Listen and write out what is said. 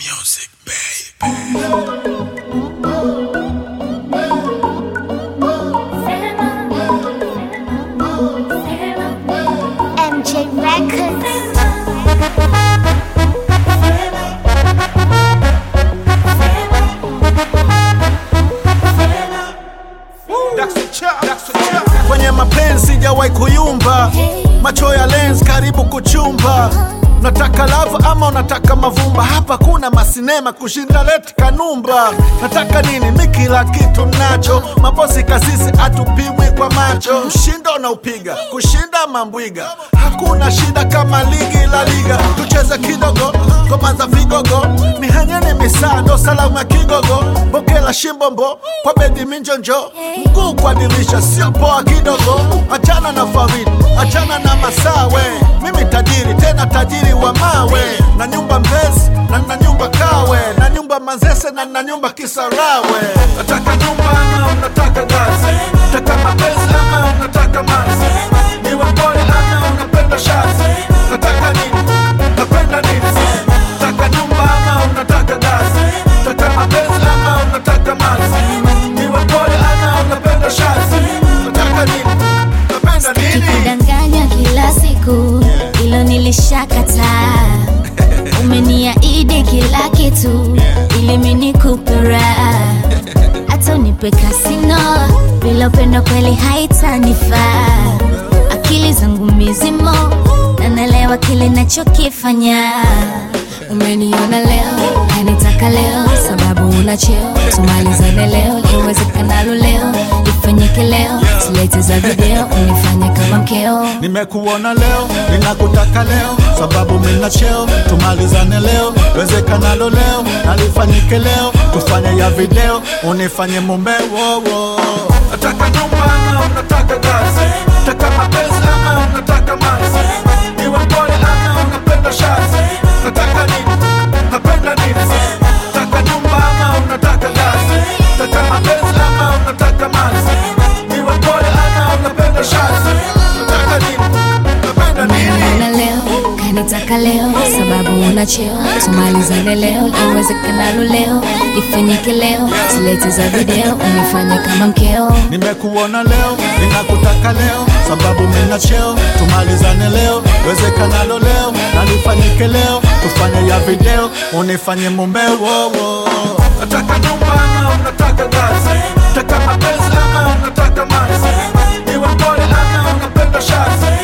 Music, baby. MJ Records. kwenye mapenzi sijawahi kuyumba, macho ya lens karibu kuchumba. Nataka love ama unataka mavumba? Hapa kuna masinema kushinda leti kanumba. Nataka nini? Mi kila kitu nacho, mabosi kasisi atupimwi kwa macho. Mshindo unaupiga kushinda mambwiga, hakuna shida kama ligi la liga. Tucheze kidogo ngoma za vigogo, mihanyeni misando salamu ya kigogo, bokela shimbombo kwa bedi minjonjo, mguu kwa dirisha sio poa kidogo. Achana na Farid, achana na Masawe, mimi tajiri tena tajiri wa mawe, na nyumba Mbezi na na nyumba Kawe, na nyumba Manzese na na nyumba Kisarawe. Nataka nyumba ama unataka gazi? Nataka mapenzi ama unataka mazi? Niwe mpole ama unapenda shazi? Nataka nini? Napenda nini? Nataka nyumba ama unataka gazi? Nataka mapenzi ama unataka mazi? Niwe mpole ama unapenda shazi? Nataka nini? Napenda nini? kudanganya kila siku hilo nilishakataa umeniahidi kila kitu ili minikupe raha hata unipe kasino bila upendo kweli haitanifaa akili zangu mizimo na naelewa kile nachokifanya umeniona leo kanitaka leo sababu una cheo tumalizane leo liwezekanalo leo ifanyike leo silete za video unifanye kama mkeo Nimekuona leo, ninakutaka leo, sababu mina cheo. Tumalizane leo, wezekanalo leo, nalifanyike leo, tufanye ya video, unifanye mume wowo. Nataka nyumba ama unataka gazi? Nataka mapenzi ama unataka mazi? Niwe mpole ama unapenda shazi? Nataka nini? Napenda nini? Nataka nyumba ama unataka gazi? Nataka mapenzi ama unataka mazi? Niwe mpole ama unapenda shazi? Nataka nini? Napenda nini? umeniona leo kanitaka leo sababu una cheo tumalizane leo liwezekanalo leo ifanyike leo silete za video unifanye kama mkeo Nimekuona leo, ninakutaka leo, sababu mina cheo. Tumalizane leo, wezekanalo leo, nalifanyike leo, tufanye ya video, unifanye mume wowo. Nataka nyumba ama unataka gazi? Nataka mapenzi ama unataka mazi? Niwe mpole ama unapenda shazi?